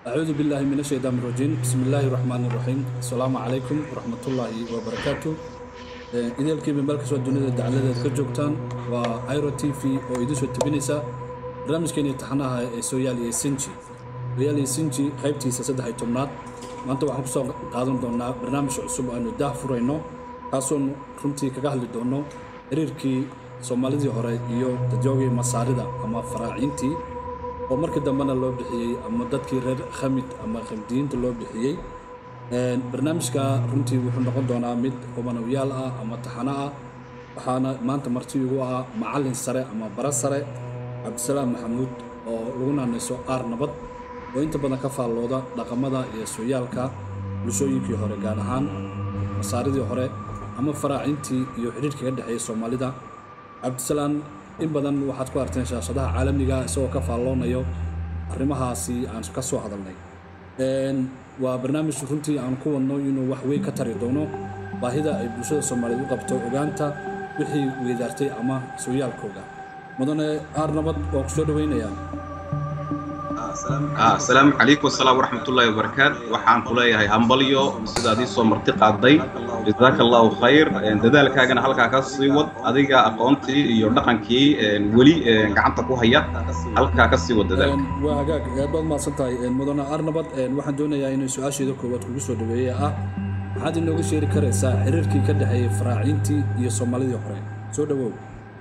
أعوذ بالله من الشيطان الرجيم بسم الله الرحمن الرحيم السلام عليكم ورحمة الله وبركاته idaelkiiba meel kastoo dunida dacladeed ka joogtaan waa iro t v oo idin soo tebinaysa barnaamijkeeni taxanaha ee sooyaal iyo sinji sooyaal iyo sinji qaybtiisa saddex iyo tobnaad maanta waxaan kusoo qaadan doonaa barnaamij cusub aanu daah furayno kaasoon runtii kaga hadli doono xiriirkii soomaalidii hore iyo dadyoogii masaarida ama faraaciintii oo markii dambena loo bixiyey ama dadkii reer khamid ama khamdiyiinta loo bixiyey barnaamijka runtii wuxuu noqon doonaa mid hubanawiyaal ah ama taxano ah waxaana maanta marti igu ah macallin sare ama bara sare cabdisalaam maxamuud oo lagu naanayso aar nabad oo inta badan ka faallooda dhaqamada iyo sooyaalka bulshooyinkii hore gaar ahaan masaaridii hore ama faraacintii iyo xidhiirka ka dhexeeya soomaalida cabdisalaam in badan waxaad ku arteen shaashadaha caalamiga isagoo ka faalloonayo arrimahaasi aan ka soo hadalnay waa barnaamij runtii aan ku wadno inuu wax weyn ka tari doono baahida ay bulshada soomaaliyeed u qabto ogaanta wixii weydaartay ama sooyaalkooda mudane aar nabad waa ku soo dhawaynayaa asalaamu calaykum asalaam waraxmatullaahi wabarakaat waxaan ku leeyahay hambalyo sidaad ii soo marti qaaday jazaaka allahu khayr dadaalkaagana halkaa ka sii wad adiga aqoontii iyo dhaqankii weli gacanta ku haya halkaa ka sii wad dadaalka waa hagaag aad baad mahadsan tahay mudane aar nabad waxaan doonayaa inay su-aasheeda koowaad kugu soo dhaweeye ah maxaad inooga sheeri karaysaa xiriirkii ka dhexeeyey faraaciintii iyo soomaalidii hore soo dhawow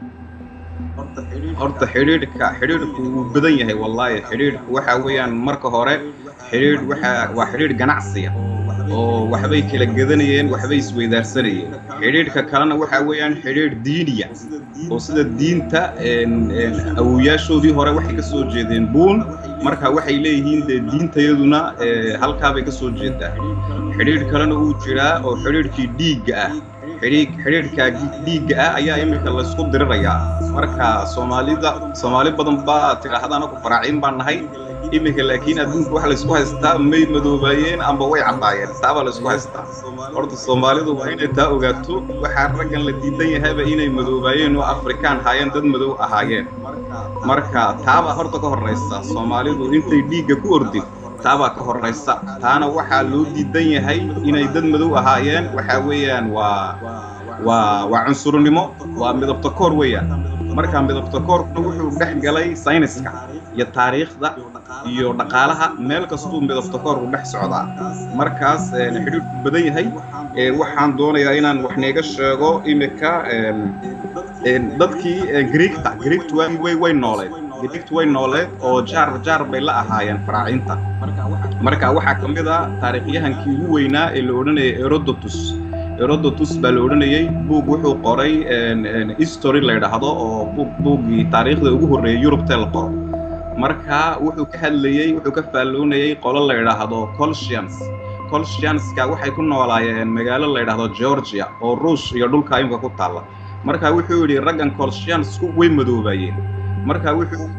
horta xidhiidhka xidhiidhku wuu badan yahay wallaahi xidhiidhku waxa weeyaan marka hore xidhiidh waxa waa xidhiidh ganacsiya oo waxbay kala gedanayeen waxbay isweydaarsanayeen xidhiidhka kalena waxa weeyaan xidhiidh diiniya oo sida diinta awowayaashoodii hore waxay ka soo jeedeen buun marka waxay leeyihiin dee diintayaduna halkaabay ka soo jeedaa xidhiidh kalena uu jiraa oo xidhiidhkii dhiigga ah xidhiidhka dhiigga ah ayaa iminka laysku dirirayaa marka soomaalida soomaali badan baa tidhaahda anagu faraaciin baan nahay iminka laakiin adduunka waxa laysku haystaa may madoobaayeen amba way caddaayeen taabaa laysku haystaa horta soomaalidu waa inay taa ogaato waxaa raggan la diidan yahayba inay madoobaayeen oo afrikaan haayeen dad madow ahaayeen marka taabaa horta ka horraysa soomaalidu intay dhiigga ku ordin taabaa ka horraysa taana waxaa loo diidan yahay inay dad madow ahaayeen waxaa weeyaan waa waa waa cunsurnimo waa midabta koor weeyaan marka midabta koorkuna wuxuu dhex galay sayniska iyo taariikhda iyo dhaqaalaha meel kastuu midabta koorku dhex socdaa markaas xidhiidhku badan yahay waxaan doonayaa inaan wax neega sheego imika dadkii griigta griigtu way way nooleed griigtu way nooleed oo jaar jaar bay la ahaayeen faraacinta marka waxaa ka mid a taariikhyahankii ugu weynaa ee la odhanayay erodotus erodotus baa la odhanayey buug wuxuu qoray history la ydhaahdo oo buuggii taariikhda ugu horreeyey yurubtee la qoro marka wuxuu ka hadlayey wuxuu ka faalloonayey qolo la ydhaahdo colsians colsianska waxay ku noolaayeen magaalo la ydhaahdo georgia oo ruush iyo dhulka imika ku taalla marka wuxuu yidhi raggan colsiansku way madoobaayeen marka wuxuu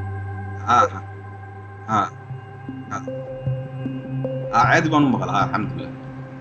caadi baan u maqlaa alxamdulilah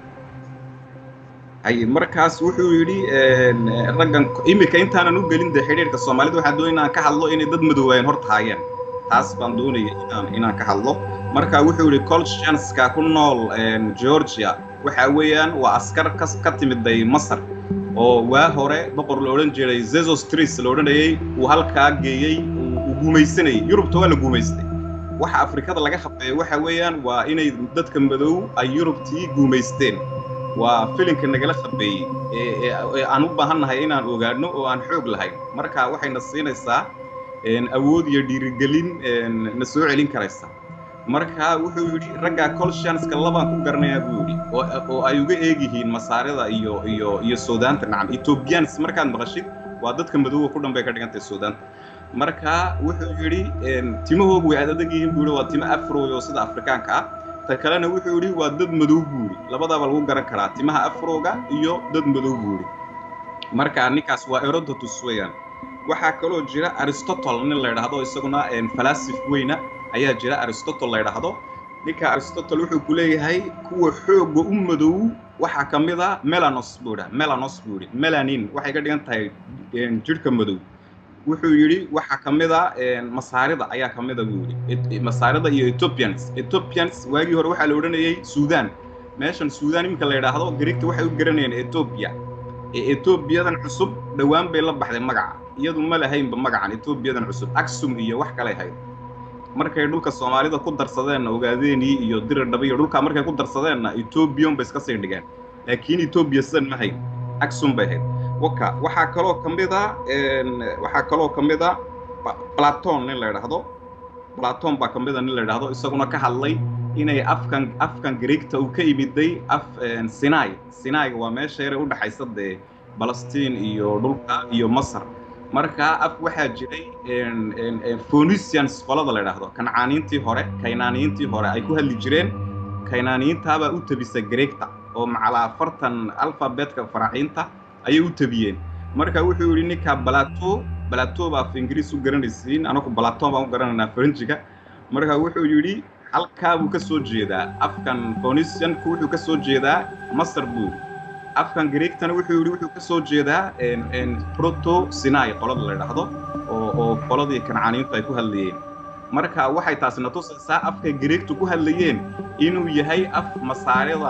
hay markaas wuxuu yidhi raggan imika intaanan u gelin dee xidhiirka soomaalida waxaan doonay inaan ka hadlo inay dad madoobaayeen horta haayeen taas baan doonaya inaan inaan ka hadlo marka wuxuu yidhi colshanska ku nool georgia waxa weeyaan waa askar ka ka timiday masar oo waa hore boqor la odhan jiray zezostris la odhanayey uu halkaa geeyey uu guumaysanayay yurubta waa la guumaystay waxa afrikada laga khabeeyo waxa weeyaan waa inay dadka madow ay yurubtii guumaysteen waa filinka nagala khabeeyey ee aan u baahannahay inaan ogaano oo aan xoog lahayn marka waxayna siinaysaa awood iyo dhiirigelin na soo celin karaysa marka wuxuu yidhi raggaa colshanska labaan ku garanayaa buu yidhi oo ay uga eegyihiin masaarida iyo iyo iyo suudaanta nacam ethoobians markaad maqashid waa dadka madowga ku dhan bay ka dhigantahay suudaanta marka wuxuu yidhi timahoogu way adag yihiin buu yidhi waa timo afroy oo sida afrikaanka ah ta kalena wuxuu yidhi waa dad madow buu yidhi labadaaba lagu garan karaa timaha afroga iyo dad madow buu yidhi marka ninkaas waa erodotus weeyaan waxaa kaloo jira aristotle nin la ydhaahdo isaguna falasif weyna ayaa jira aristotle la ydhaahdo ninka aristotle wuxuu ku leeyahay kuwa xoogga u madow waxaa ka mid a melanos buu idhaa melanos buu idhi melanin waxay ka dhigan tahay jidhka madow wuxuu yidhi waxaa ka mid a masaarida ayaa ka mid a buu yidhi masaarida iyo ethiopians ethiopians waagii hore waxaa la odhanayay suudaan meeshan suudaan iminka la yidhaahdo greegta waxay u garanayeen ethiopia ee ethoobiyadan cusub dhowaan bay la baxday magaca iyadu ma lahaynba magacan ethoobiyadan cusub aksum iyo wax kalay hayd markay dhulka soomaalida ku darsadeenna ogaadeenii iyo diradhaba iyo dhulkaa markay ku darsadeenna ethoobiyan bay iska sii dhigeen laakiin etoobiya sidan ma hayn aksum bay hayd waka waxaa kaloo ka mid a waxaa kaloo ka mid a platon nin la yidhaahdo platon baa ka mid a nin la yidhaahdo isaguna ka hadlay inay afkan afkan greegta uu ka yimiday af sinai sinaiga waa meesha yare udhexaysa dee balastiin iyo dhulka iyo masar marka af waxaa jiray phoenicians qolada la yidhaahdo kancaaniintii hore kaynaaniyiintii hore ay ku hadli jireen kaynaaniyiintaabaa u tabisa greegta oo macalaa afartan alfabetka faraciinta ayay u tabiyeen marka wuxuu yidhi ninka balato balato baa af ingiriis u garanaysiin anaku balaton baan u garanaynaa faranjiga marka wuxuu yidhi halkaa buu ka soo jeedaa afkan phoenicianku wuxuu ka soo jeedaa masar buu yidhi afkan greegtana wuxuu yidhi wuxuu ka soo jeedaa proto sinai qolada la yidhaahdo oo oo qoladii kancaaniintu ay ku hadlayeen marka waxay taasina tusaysaa afka greegtu ku hadlayeen inuu yahay af masaarida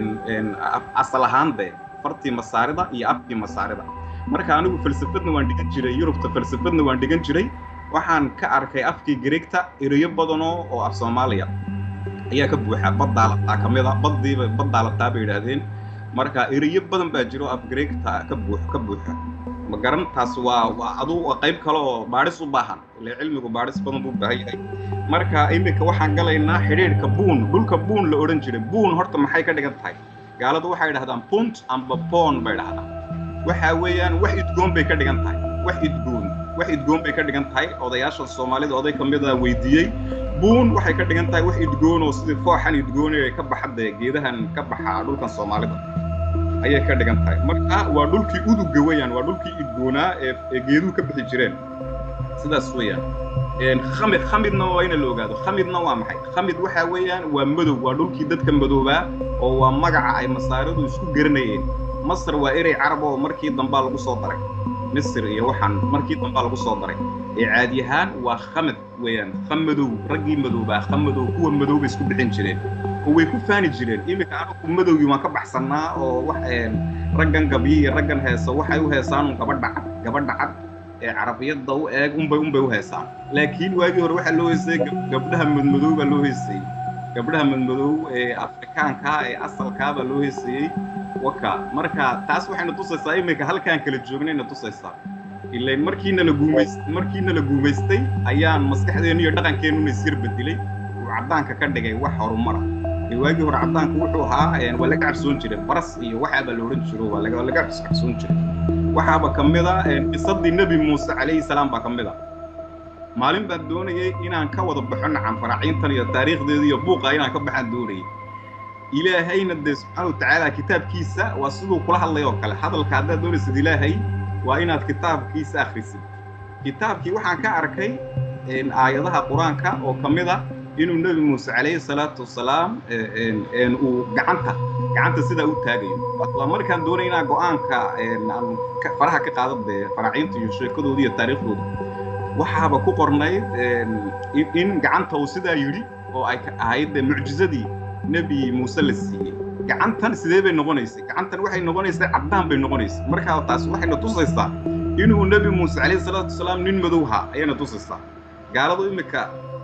asal ahaande fartii masaarida iyo afkii masaarida marka anigu falsafadna waan dhigan jiray yurubta falsafadna waan dhigan jiray waxaan ka arkay afkii greegta ereyo badanoo oo af soomaaliya ayaa ka buuxa baddaalataa ka mid a baddiiba baddaalataa bay yidhaahdeen marka ereyo badan baa jiro af greegta ka buux ka buuxa ma garan taas waa waa adu qayb kale oo baadhis u baahan ile cilmigu baadhis badan buu baahan yahay marka iminka waxaan galaynaa xidhiidhka buun dhulka buun la odhan jiray buun horta maxay ka dhigan tahay gaaladu waxay dhahdaan punt amba pon bay dhahdaan waxa weeyaan wax idgoon bay ka dhigan tahay wax idgoon wax idgoon bay ka dhigan tahay odayaasha soomaalida oday ka mid a weydiiyey buun waxay ka dhigan tahay wax idgoon oo sidii fooxan idgoon ee ka baxadee geedahan ka baxa dhulkan soomaalida ayay ka dhigan tahay marka waa dhulkii uduga weeyaan waa dhulkii idgoonaa ee ee geeduhu ka bixi jireen sidaas weeyaan khamid khamidna waa ina la ogaado khamidna waa maxay khamid waxa weeyaan waa madow waa dhulkii dadka madoobaa oo waa magaca ay masaaridu isku garanayeen masar waa erey carab oo markii dambaa lagu soo daray misr iyo waxaan markii dambaa lagu soo daray ee caadi ahaan waa khamid weeyaan khamadow raggii madoobaa khamadow kuwa madow bay isku bixin jireen oo way ku faani jireen iminka anagu madowgii waan ka baxsannaa oo wax raggan gabyi iyo raggan heesa waxay u heesaan un gabadha cad gabadha cad ee carabiyadda u eeg unbay unbay u heesaan laakiin waagii hore waxaa loo heysay gabdhaha madmadow baa loo heysayey gabdhaha madmadow ee afrikaankaa ee asalkaa baa loo heysayey waka marka taas waxayna tusaysaa iminka halkaan kala joognayna tusaysaa ilain markiina la guumays markiina la guumaystay ayaan maskaxdeennu iyo dhaqankeennu isyar bedelay uu caddaanka ka dhigay wax horumara ee waagii hore caddaanku wuxuu ahaa waa laga cabsoon jiray baras iyo waxaaba la odhan jiro waa laga laga cabsoon jiray waxaaba ka mid a qisadii nebi muuse calayhi salaam baa ka mid a maalin baan doonayay inaan ka wada baxo nacan faraaciintan iyo taariikhdeeda iyo buuqa inaan ka baxaan doonayay ilaahayna dee subxaana wa tacaala kitaabkiisa waa siduu kula hadlay oo kale hadalka haddaad doonaysid ilaahay waa inaad kitaabkiisa akhrisid kitaabkii waxaan ka arkay aayadaha qur-aanka oo ka mid a inuu nebi muuse calayhi salaatu wasalaam uu gacanta gacanta sidaa u taagayo waa markaan doonay inaa go-aanka aan faraha ka qaado dee faraaciinta iyo sheekadooda iyo taariikhdooda waxaaba ku qornayd in gacanta uu sidaa yidhi oo ay ahayd dee mucjizadii nebi muuse la siiyey gacantan sidee bay noqonaysay gacantan waxay noqonaysay caddaan bay noqonaysay markaa taas waxayna tusaysaa inuu nebi muuse calayhi salaatu wasalaam nin madowha ayayna tusaysaa gaaladu imika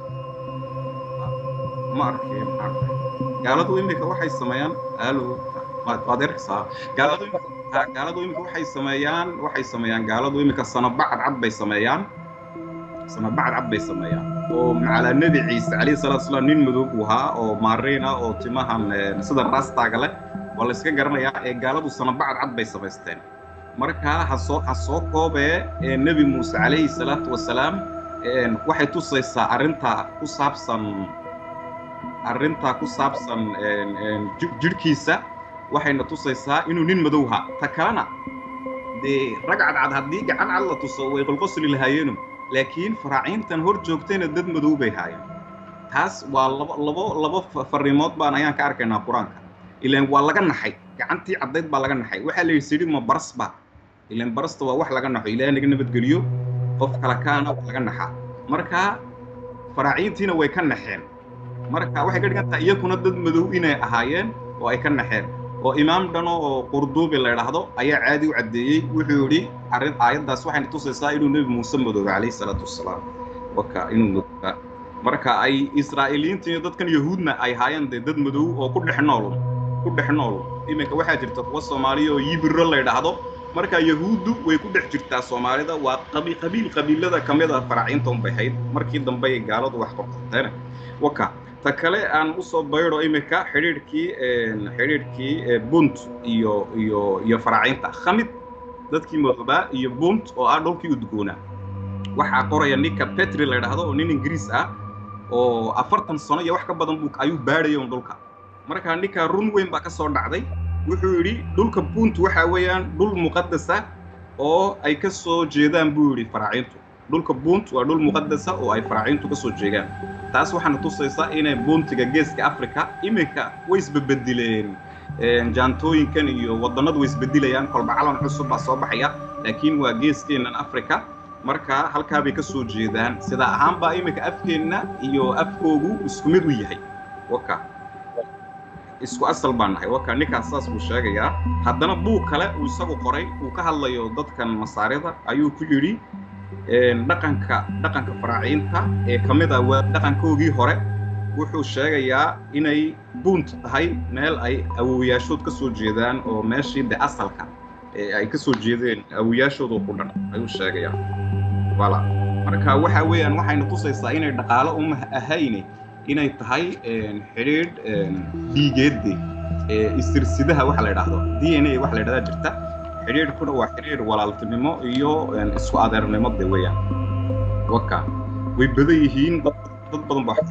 ma arkay gaaladu imika waxay sameeyaan alo waad arkaysaa gaaladu imika gaaladu imika waxay sameeyaan waxay sameeyaan gaaladu imika sanabacad cad bay sameeyaan sanabacad cad bay sameeyaan oo macalaa nebi ciise calayhi salaatu wasalaam nin madow buu ahaa oo maariin ah oo timahan sida raastaaga leh waa la iska garanayaa ee gaaladu sanabacad cad bay samaysteen markaa ha soo ha soo koobee nebi muuse calayhi salaatu wasalaam waxay tusaysaa arrinta ku saabsan arrintaa ku saabsan jidhkiisa waxayna tusaysaa inuu nin madowha ta kalena dee rag cadcad haddii gacan cad la tuso way qolqosli lahaayeenu laakiin faraaciintan hor joogtayna dad madow bay haayeen taas waa labo labo labo farriimood baan ayaan ka arkaynaa qur-aanka ilaan waa laga naxay gacantii caddayd baa laga naxay waxaa la yidhi sidhi ma baras ba ilaan barasta waa wax laga naxo ilaahay naga nabadgeliyo qof kala kaana waa laga naxaa marka faraaciintiina way ka naxeen marka waxay ka dhigan tahay iyakuna dad madow inay ahaayeen oo ay ka naxeen oo imaam dhano oo qurduubi la idhaahdo ayaa caadi u caddeeyey wuxuu yidhi arrin aayaddaas waxayna tusaysaa inuu nebi muuse madoobay calayhi salaatu wasalaam waka inuu madoobaa marka ay israa'iiliyiinta iyo dadkan yahuudna ay haayeen dee dad madow oo ku dhex nool ku dhex nool iminka waxaa jirta kuwa soomaaliya oo yibiro la idhaahdo marka yahuuddu way ku dhex jirtaa soomaalida waa qabi qabiil qabiilada ka mid a faraaciinta unbay hayd markii dambe ay gaaladu wax qorqorteen waka ta kale aan usoo baydo iminka xidhiidhkii xidhiidhkii bunt iyo iyo iyo faraaciinta khamid dadkii madoobaa iyo bunt oo ah dhulkii udgoona waxaa qoraya ninka petri la idhaahdo oo nin ingiriis ah oo afartan sano iyo wax ka badan buu ayuu baadhaya un dhulka marka ninka run weyn baa ka soo dhacday wuxuu yidhi dhulka bunt waxa weeyaan dhul muqadasa oo ay ka soo jeedaan buu yidhi faraaciintu dhulka bunt waa dhul muqadasa oo ay faraaciintu ka soo jeedaan taas waxaana tusaysaa inay buntiga geeska africa iminka way isbebedileen jaantooyinkan iyo waddannadu way isbedilayaan kolba calan cusub baa soo baxaya laakiin waa geeskeennan africa marka halkaa bay ka soo jeedaan sida ahaanbaa iminka afkeenna iyo afkoogu isku mid u yahay waka isku asal baan nahay waka ninkaas saas buu sheegayaa haddana buug kale uu isagu qoray uu ka hadlayo dadkan masaarida ayuu ku yidhi dhaqanka dhaqanka faraaciinta ee ka mid ah waa dhaqankoogii hore wuxuu sheegayaa inay buunt tahay meel ay awowayaashood ka soo jeedaan oo meeshii de asalka ee ay ka soo jeedeen awowayaashoodu ku dhan ayuu sheegayaa wala marka waxa weeyaan waxayna tusaysaa inay dhaqaalo uma ahayne inay tahay xidhiidh dhiigeedde istirsidaha waxa la idhaahdo d n a waxa la idhahdaa jirta xidhiidhkuna waa xidhiidh walaaltinimo iyo isku adeernimo de weeyaan waka way badan yihiin dad badan baa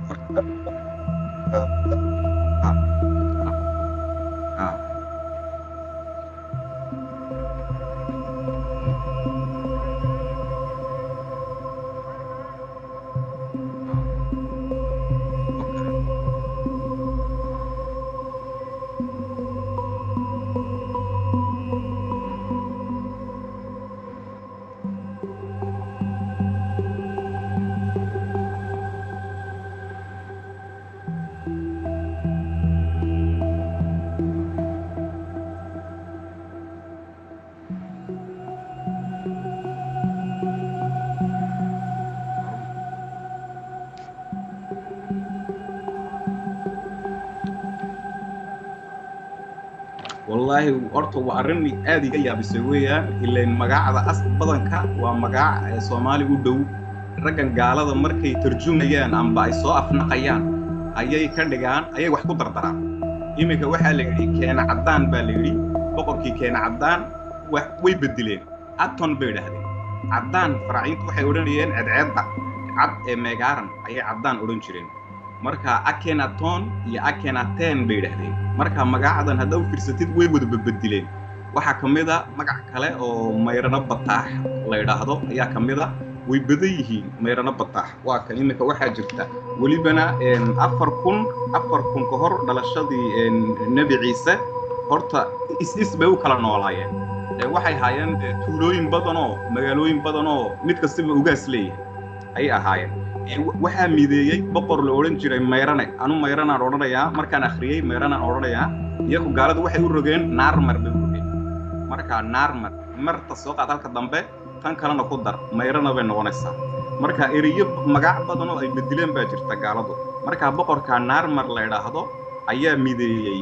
wallaahi horta waa arrin aad iga yaabisay weeyaan ilain magacda as badanka waa magac soomaali u dhow raggan gaalada markay tarjumayaan amba ay soo afnaqayaan ayay ka dhigaan ayay wax ku dardaraan iminka waxaa la yidhi keena caddaan baa la yidhi boqorkii keena caddaan way bedeleen aton bay idhahdeen caddaan faraaciintu waxay odhanayeen cedceedda cad ee meegaaran ayay caddaan odhan jireen marka akenaton iyo akenaten bay idhahdeen marka magacdan haddaa u fiirsatid way wada babedileen waxaa ka mid a magac kale oo mayrano bataax la idhaahdo ayaa ka mid a way badan yihiin mayrano bataax waa kan iminka waxaa jirta welibana afar kun afar kun ka hor dhalashadii nebi ciise horta is-is bay u kala noolaayeen waxay haayeen tuulooyin badanoo magaalooyin badanoo mid kastaba ugaas leeyahay ayay ahaayeen waxaa mideeyey boqor la odhan jiray mayrane anu mayranaan odhanayaa markaan akhriyey mayranaan odhanayaa iyagu gaaladu waxay u rogeen naarmar bay u rogeen marka naarmar marta soo qaad halka dambe tan kalena ku dar mayrana bay noqonaysaa marka eriyo magac badan oo ay bedileen baa jirta gaaladu marka boqorka naarmar la idhaahdo ayaa mideeyey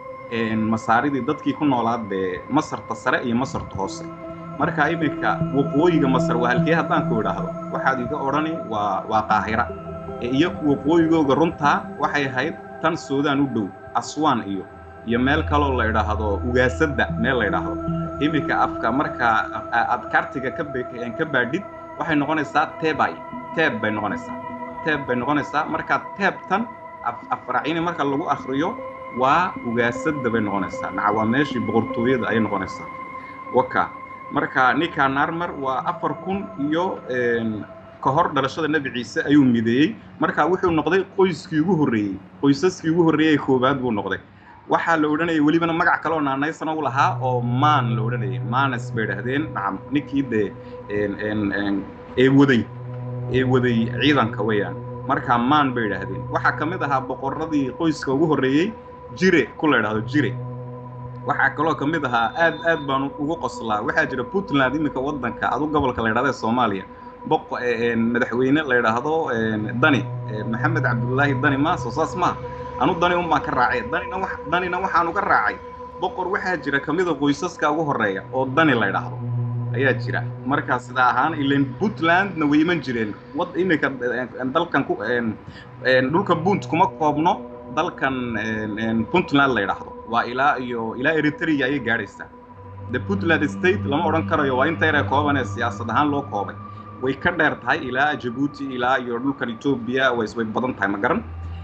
masaaridii dadkii ku noolaa dee masarta sare iyo masarta hoose marka iminka waqooyiga masar waa halkee haddaan ku idhaahdo waxaad iga odhani waa waa qaahira ee iyaku waqooyigooga runtaa waxay ahayd tan suudaan u dhow aswaan iyo iyo meel kaloo la idhaahdo ugaasadda meel la idhaahdo iminka afka marka aad kartiga ka ka baadhid waxay noqonaysaa tebay teeb bay noqonaysaa teeb bay noqonaysaa marka teebtan afraciini marka lagu akhriyo waa ugaasadda bay noqonaysaa maca waa meeshii boqortooyada ayay noqonaysaa waka marka ninka naarmar waa afar kun iyo ka hor dhalashada nebi ciise ayuu mideeyey marka wuxuu noqday qoyskii ugu horreeyey qoysaskii ugu horreeyey koowaad buu noqday waxaa la odhanayay welibana magac kaleoo naanaysana u lahaa oo maan la odhanayay maanes bay idhahdeen nacam ninkii dee ee waday ee waday ciidanka weeyaan markaa maan bay idhaahdeen waxaa ka mid ahaa boqorradii qoyska ugu horreeyey jire ku la idhaahdo jire waxaa kaloo ka mid ahaa aad aad baan ugu qoslaa waxaa jira puntland iminka waddanka adu gobolka la idhahda ee soomaaliya boq madaxweyne la idhaahdo dani maxamed cabdullaahi dani ma soo saas maaha anu dani un baan ka raacay danina wa danina waxaan uga raacay boqor waxaa jira ka mida qoysaska ugu horreeya oo dani la idhaahdo ayaa jira markaa sidaa ahaan ilan puntlandna way iman jireen wad iminka dalkan ku dhulka punt kuma koobno dalkan puntland la idhaahdo waa ilaa iyo ilaa eritrea ayay gaadhaysaa the puntland state lama odhan karayo waa inta yaree kooban ee siyaasad ahaan loo koobay way ka dheer tahay ilaa jabuuti ilaa iyo dhulkan etoobiya way way badan tahay ma garan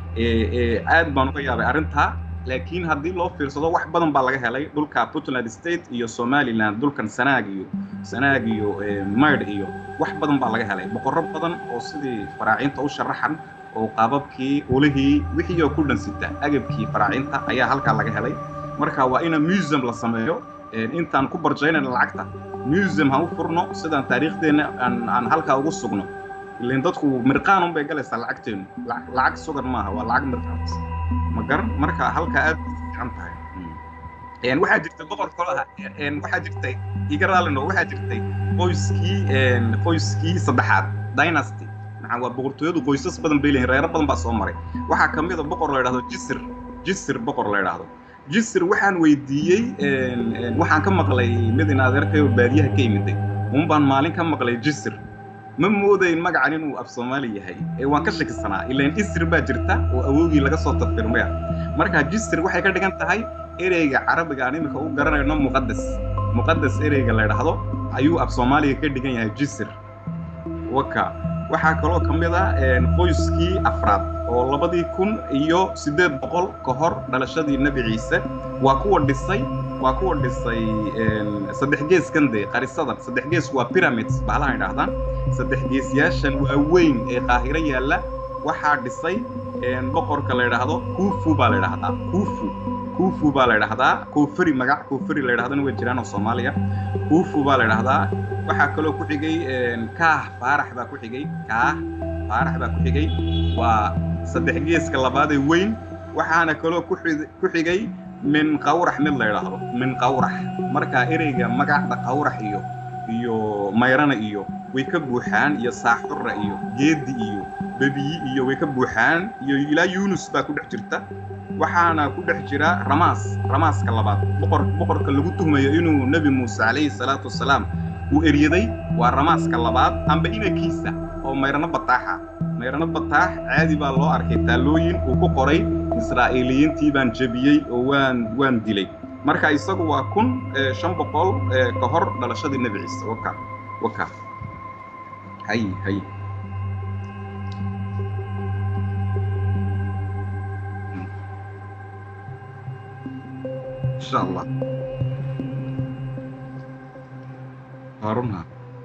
aad baan uga yaabay arrintaa laakiin haddii loo fiirsado wax badan baa laga helay dhulka puntland state iyo somaliland dhulkan sanaag iyo sanaag iyo maydh iyo wax badan baa laga helay boqorro badan oo sidii faraaciinta u sharaxan oo qaababkii ulihii wixii oo ku dhansita agabkii faraaciinta ayaa halkaa laga helay marka waa ina museum la sameeyo intaan ku barjaynayna lacagta museum ha u furno sidaan taariikhdeenna aan aan halkaa ugu sugno ilan dadku mirqaan un bay galaysaa lacagteennu lacag sugan maaha waa lacag mirqaanas ma garan marka halkaa aad fiican tahay waxaa jirtay boqor kalo ah waxaa jirtay iga raallino waxaa jirtay qoyskii qoyskii saddexaad dynasty maxaa waa boqortooyadu qoysas badan bay leeyihin reero badan baa soo maray waxaa ka mid a boqor la idhahdo jisir jisir boqor la idhaahdo jisir waxaan weydiiyey waxaan ka maqlay mid in adeerkayo baadiyaha ka yimiday un baan maalin ka maqlay jisir ma moodayn magacan inuu af soomaali yahay ee waan ka shakisanaa ilaan isir baa jirta oo awowgii laga soo tafirmaya marka jisir waxay ka dhigan tahay ereyga carabiga aan iminka u garanayno muqadas muqadas ereyga la idhaahdo ayuu af soomaaliga ka dhigan yahay jisir waka waxaa kaloo ka mid ah qoyskii afraad oo labadii kun iyo siddeed boqol ka hor dhalashadii nebi ciise waa kuwa dhisay waa kuwa dhisay saddex geeskan dee qarisadan saddex gees waa pyramids bahalaha idhaahdaan saddex geesyaashan waaweyn ee qaahiro yaalla waxaa dhisay boqorka la idhaahdo kufu baa la idhaahdaa kufu kufu baa la idhaahdaa koofari magac koofari la idhahdana way jiraan oo soomaaliya kufu baa la idhaahdaa waxaa kaloo ku xigay kaah faarax baa ku xigay kaah faarax baa ku xigay waa saddex geeska labaad ee weyn waxaana kaloo ku xigay min qawrax mid la idhaahdo min qawrax marka ereyga magacda qawrax iyo iyo mayrana iyo way ka buuxaan iyo saaxurra iyo geedi iyo bebiyi iyo way ka buuxaan iyo ilaa yunus baa ku dhex jirta waxaana ku dhex jira ramaas ramaaska labaad boqor boqorka lagu tuhmayo inuu nebi muuse calayhi salaatu wasalaam uu eryaday waa ramaaska labaad amba inankiisa oo mayrano bataaxa mayrano bataax caadi baa loo arkay taallooyin uu ku qoray israa'iiliyiintii baan jebiyey oo waan waan dilay marka isagu waa kun shan boqol ka hor dhalashadii nebi ciise waka waka hay hay insha allah harunha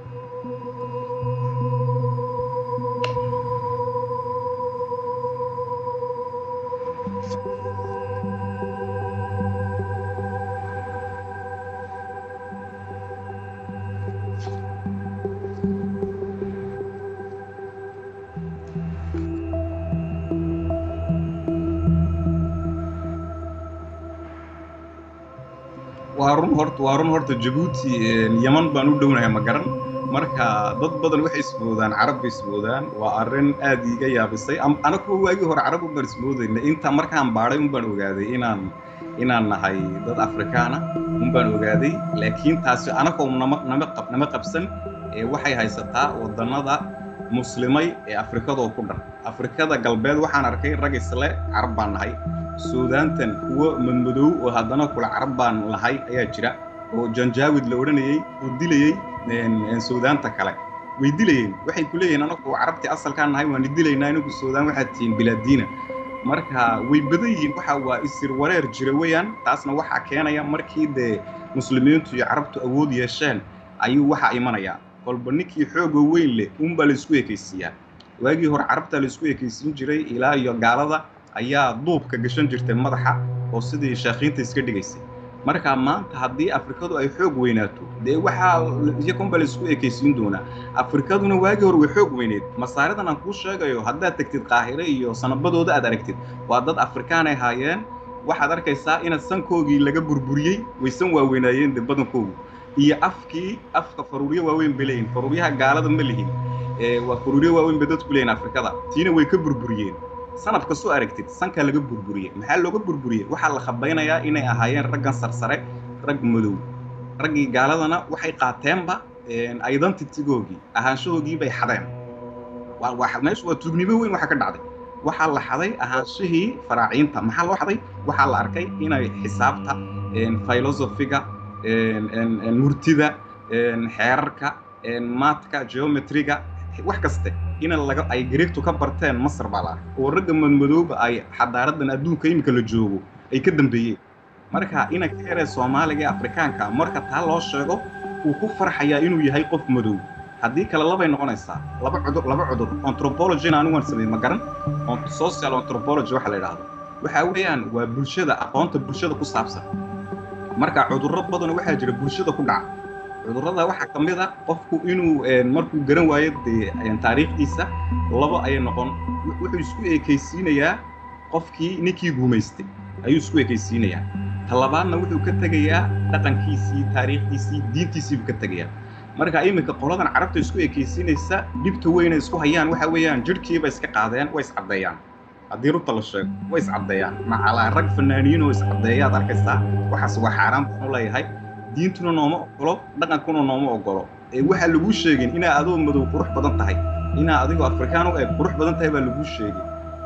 waa run horta waa run horta jabuuti yaman baan u dhownahay ma garan marka dad badan waxay ismoodaan carab bay ismoodaan waa arrin aad iiga yaabisay ana kuwa waagii hore carab un baan ismoodayna inta markaan baadhay un baan ogaaday inaan inaan nahay dad afrikaana un baan ogaaday laakiin taasi anakoo nama nama qab nama qabsan ee waxay haysataa waddannada muslimay ee afrikadoo ku dhan afrikada galbeed waxaan arkay rag isle carab baan nahay suudaantan kuwo madmadow oo haddana kula carab baan lahay ayaa jira oo janjaawid la odhanayey oo dilayey suudaanta kale way dilayeen waxay ku leeyihiin anagu carabtii asalkaan nahay waan dilaynaa inagu suudaan waxaad tihiin bilaadiina marka way badan yihiin waxa waa isir wareer jira weeyaan taasna waxaa keenaya markii dee muslimiintu iyo carabtu awood yeesheen ayuu waxaa imanayaa kolba ninkii xoogoo weyn leh unbaa laisku ekaysiiyaa waagii hore carabtaa laisku ekaysiin jiray ilaa iyo gaalada ayaa duubka gashan jirtay madaxa oo sidii sheekhiinta iska dhigaysay marka maanta haddii afrikadu ay xoog weynaato dee waxaa iyakunba la isku ekaysiin doonaa afrikaduna waagii hore way xoog weyneed masaaridan aan kuu sheegayo haddaad tegtid qaahire iyo sanabadooda aad aragtid waa dad afrikaan ay haayeen waxaad arkaysaa ina sankoogii laga burburiyey waysan waaweynaayeen de badankoogu iyo afkii afka faruuryo waaweyn bay leeyihin faruuryaha gaalada ma lihin waa faruuryo waaweyn bay dadku leeyihin afrikada tiina way ka burburiyeen sanad kastoo aragtid sankaa laga burburiyey maxaa looga burburiyey waxaa la khabaynayaa inay ahaayeen raggan sarsare rag madow raggii gaaladana waxay qaateenba identitygoogii ahaanshahoogii bay xadeen meeshu waa tuugnimo weyn waxa ka dhacday waxaa la xaday ahaanshihii faraaciinta maxaa loo xaday waxaa la arkay inay xisaabta filosofiga murtida xeerarka maatka geometriga wax kaste ina laga ay greegtu ka barteen masar baa la arkay oo ragga madmadooba ay xadaaradan adduunka iminka la joogo ay ka dambeeyeen marka ina ka yaree soomaaliga ee afrikaanka marka taa loo sheego uu ku farxayaa inuu yahay qof madow haddii kale labay noqonaysaa laba cudur laba cudur anthropologina anigu waan sameeyey ma garan social anthropology waxa la yidhaahdo waxa weeyaan waa bulshada aqoonta bulshada ku saabsan marka cudurro badan waxaa jira bulshada ku dhaca cudurrada waxaa ka mid a qofku inuu markuu garan waayo dee taariikhdiisa labo ayay noqon wuxuu isku ekaysiinayaa qofkii ninkii guumaystay ayuu isku ekaysiinayaa talabaadna wuxuu ka tegayaa dhaqankiisii taariikhdiisii diintiisii buu ka tegayaa marka iminka qoladan carabta isku ekaysiinaysa dhibta weyna isku hayaan waxa weeyaan jidhkiiba iska qaadeen way iscaddeeyaan haddii runta la sheego way iscaddeeyaan macalaa rag fanaaniin oo iscaddeeya ad arkaysaa waxaas waa xaaraan baan u leeyahay diintuna nooma ogolo dhaqankuna nooma ogolo ee waxaa laguu sheegin inaa adoo madow qurux badan tahay inaa adigoo afrikaan u eg qurux badan tahay baa laguu sheegay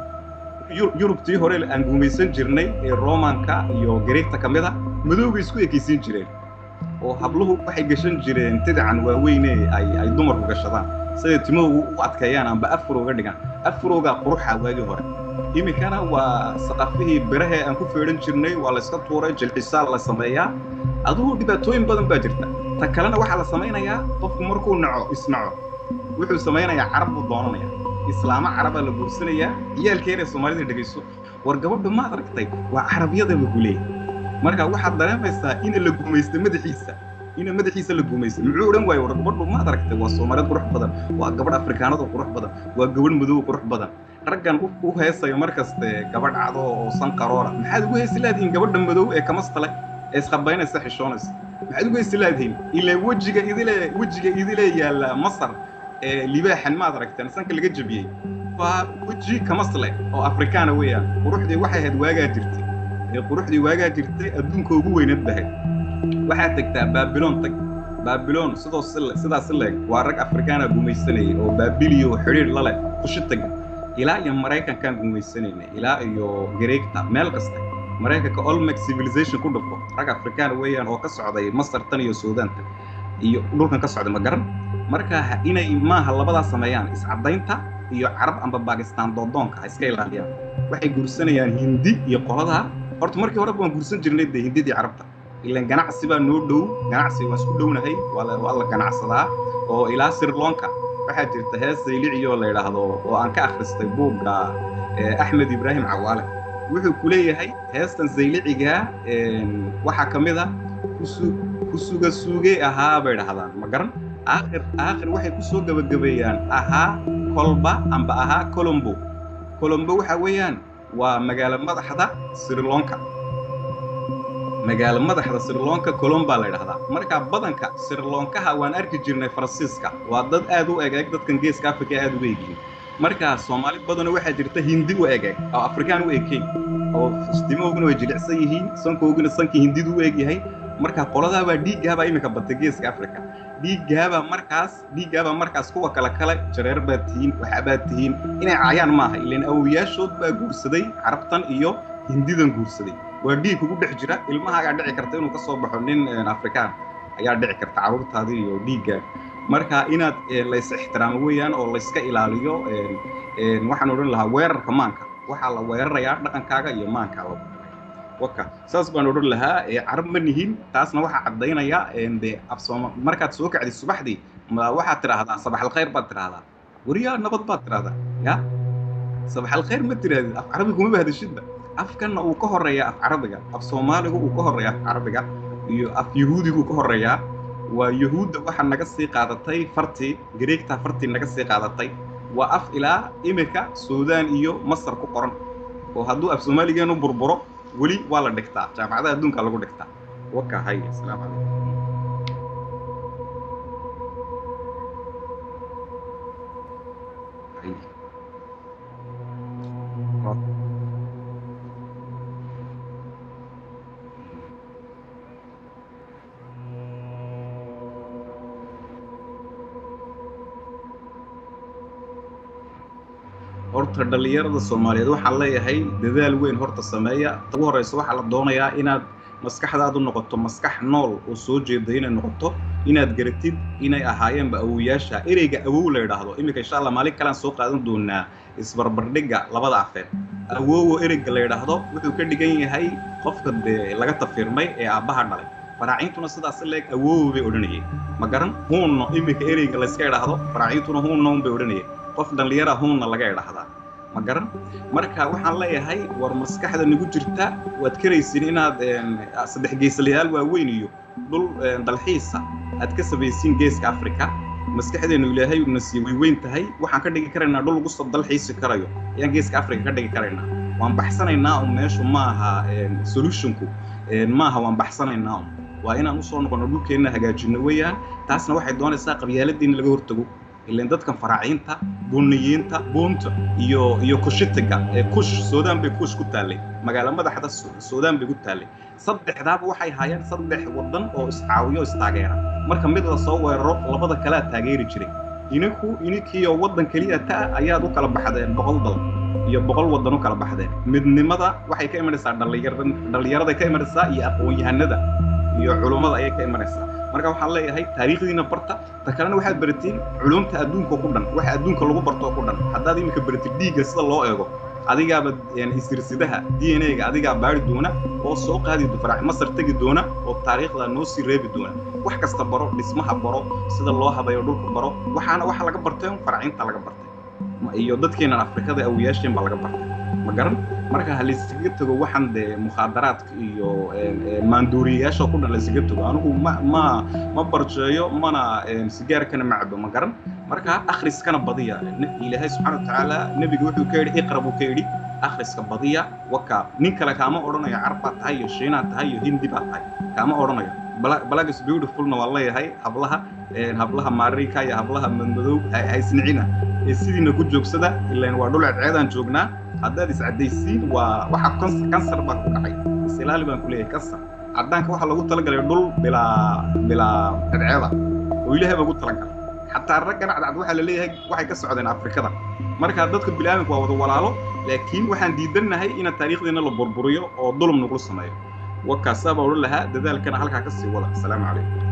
yurubtii hore aan guumaysan jirnay ee romanka iyo greegta ka mid a madowbay isku ekaysiin jireen oo habluhu waxay gashan jireen tidacan waaweyne ay ay dumarku gashadaan siday timuhu u adkeeyaan amba afrowga dhigaan afrowgaa quruxa waagii hore iminkana waa saqafihii birahee aan ku feedhan jirnay waa la iska tuuray jilxisaa la sameeyaa adugu dhibaatooyin badan baa jirta ta kalena waxaa la samaynayaa qofku markuu naco isnaco wuxuu samaynayaa carab buu doonanaya islaamo carabaa la guursanayaa ciyaalkeena soomaalida dhegayso war gabadha maad aragtay waa carabyadaba guleey marka waxaad dareemaysaa ina la guumaysta madaxiisa ina madaxiisa la guumaysta muxuu odhan waayo war gabadhu maad aragtay waa soomaaliyad qurux badan waa gabadh afrikaanada qurux badan waa gabadh madow qurux badan raggan u heesayo markaste gabadh cado oo san qaroora maxaad ugu heesi laadihiin gabadha madow ee kamastale ee isqabaynaysa xishoonaysa maxaad ugu heesi laadihiin ilaa wejiga idile wejiga idile yaalla masar ee libaaxan maad aragteen sanka laga jabiyey waa weji kamasle oo afrikaana weeyaan quruxdii waxay ahayd waagaa jirtay ee quruxdii waagaa jirtay adduunka ugu weyneed bahay waxaad tegtaa baabiloon tag baabiloon sidoo sidaas leeg waa rag afrikaana gumaysanayay oo baabiliyo xidhiir la leh kushi taga ilaa iyo maraykankaan gumaysanaynay ilaa iyo gareegta meel kasta maraykanka olmec civilization ku dhufo rag afrikaan weeyaan oo ka socday masar tan iyo suudaanta iyo dhulkan ka socday ma garan marka inay maaha labadaas sameeyaan iscadaynta iyo carab amba bakistaan doodoonka ha iska ilaaliyaan waxay guursanayaan hindi iyo qoladaa horta markii horeba waan guursan jirnay dee hindidii carabta ilan ganacsi baa noo dhow ganacsi waan isku dhownahay waa la ganacsadaa oo ilaa sirloonka waxaa jirta hees sayliciyoo la yidhaahdo oo aan ka akhristay buugga axmed ibraahim cawaale wuxuu ku leeyahay heestan saylicigaa waxaa ka mid a ku suga suugey ahaa bay dhahdaan ma garan aakhir aakhir waxay ku soo gebagabeeyaan ahaa kolba amba ahaa colombo colombo waxa weeyaan waa magaalo madaxda sirloonka magaalo madaxda sirloonka colomba la yidhahdaa marka badanka sirloonkaha waan arki jirnay faransiiska waa dad aad u egeeg dadkan geeska africa aad uga egyihin marka soomaali badanoo waxaa jirta hindi u egeeg oo afrikaan u ekeyn oo istimooguna way jilicsan yihiin sankooguna sankii hindidu u egyahay marka qoladaabaa dhiiggaabaa iminka batay geeska africa dhiiggaabaa markaas dhiiggaabaa markaas kuwa kale kale jareer baad tihiin waxaabaad tihiin inay caayaan maaha ilan awoyaashood baa guursaday carabtan iyo hindidan guursaday waa dhiig kugu dhex jira ilmahaagaa dhici karta inuu ka soo baxo nin afrikaan ayaa dhici karta carruurtaadii iyo dhiiggaa marka inaad lays ixtiraamo weeyaan oo layska ilaaliyo waxaan odhan lahaa weerarka maanka waxaa la weerarayaa dhaqankaaga iyo maankaaga waka saas baan odhan lahaa carab ma nihin taasna waxaa caddaynaya de afsooma markaad soo kacdid subaxdii waxaad tidhaahdaa sabaxalkhayr baad tidhaahdaa wariyaa nabad baad tidhaahdaa ya sabaxalkhayr ma tirahdid af carabi kuma bahdashidba afkanna uu ka horeeyaa af carabiga af soomaaligu uu ka horeeya af carabiga iyo af yahuudigu ka horeeyaa waa yahuudda waxa naga sii qaadatay fartii gareegtaa fartii naga sii qaadatay waa af ilaa imika suudaan iyo masar ku qoran oo hadduu af soomaaligeenu burburo weli waa la dhigtaa jaamacadaha adduunka lagu dhigtaa waka hay asalaamu calaykum Hay. horta dhallinyarada soomaaliyeed waxaan leeyahay dadaal weyn horta sameeya ugu horeysa waxaa la doonayaa inaad maskaxdaadu noqoto maskax nool oo soo jeeda inay noqoto inaad garatid inay ahaayeenba awowayaasha ereyga awow la yidhaahdo iminka insha allah maalin kalean soo qaadan doonaa isbarbardhigga labada afeed awowo ereyga la yidhaahdo wuxuu ka dhigan yahay qofka dee laga tafirmay ee aabbaha dhalay faraaciintuna sidaas leeg awowo bay odhanayeen ma garan huunno iminka ereyga layska idhaahdo faraaciintuna huunno un bay odhanayeen qof dhallinyara huunna laga idhaahdaa ma garan marka waxaan leeyahay war maskaxda nagu jirta waad karaysin inaad saddex geesalayaal waaweyn iyo dhul dalxiisa aad ka samaysiin geeska africa maskaxdeenu ilaahay una sii way weyn tahay waxaan ka dhigi karaynaa dhul lagu soo dalxiisi karayo ayaan geeska africa ka dhigi karaynaa waan baxsanaynaa un meeshu maaha solutionku maaha waan baxsanaynaa un waa inaan usoo noqono dhulkeenna hagaajino weeyaan taasna waxay doonaysaa qabyaaladiina laga hortago ilan dadkan faraaciinta buniyiinta buunta iyo iyo kushitiga ee kush suudaan bay kush ku taallay magaalo madaxda suudaan bay ku taallay saddexdaaba waxay haayeen saddex waddan oo iscaawiyo istaageera marka mid la soo weeraro labada kalea taageeri jiray ininku ininkiiyo waddan keliya ta ayaad u kala baxdeen boqol dal iyo boqol waddan u kala baxdeen midnimada waxay ka imanaysaa dhallinyarada ka imanaysaa iyo aqoon-yahanada iyo culummada ayay ka imanaysaa marka waxaan leeyahay taariikhdiina barta ta kalena waxaad baratiin culumta adduunka ku dhan waxa adduunka lagu bartoo ku dhan haddaad iminka baratid dhiigga sida loo eego adigaaba isirsidaha d n a-ga adigaa baari doona oo soo qaadi faraac masar tegi doona oo taariikhda noo sii reebi doona wax kasta baro dhismaha baro sida loo habayo dhulka baro waxaana waxa laga bartay faraacinta laga bartay iyo dadkeenan afrikada awiyaasheen baa laga bartay ma garan marka ha laysaga tago waxaan dee mukhaadaraadka iyo maanduuriyayaasha ku dhan laysaga tago anigu ma ma ma barjeeyo mana sigaarkana ma cabo ma garan marka akhriskana badiya ilaahay subxaana watacaala nebiga wuxuu ka yidhi iqra buu ka yidhi akhriska badiya waka nin kale kaama odhanayo carbaad tahay iyo shiinaad tahay iyo hindi baad tahay kaama odhanayo black is beautifulna waa leeyahay hablaha hablaha maarika iyo hablaha madmadow haysnicina ee sidiina ku joogsada ilaan waa dhul ceedceedaan joognaa haddaad iscaddaysiin waa waxa kansar baa ku kacay isilaali baan ku leeyahay kansar caddaanka waxaa loogu talagalay dhul bilaa bilaa ceedceeda oo ilaahay baa ugu talagalay xataa raggan cadcad waxaa la leeyahay waxay ka socdeen afrikada marka dadka bilaadanka waa wada walaalo laakiin waxaan diidannahay ina taariikhdeena la burburiyo oo dulum nagula sameeyo wakaasaa baa odhan lahaa dadaalkana halkaa ka sii wada asalaamu calaykum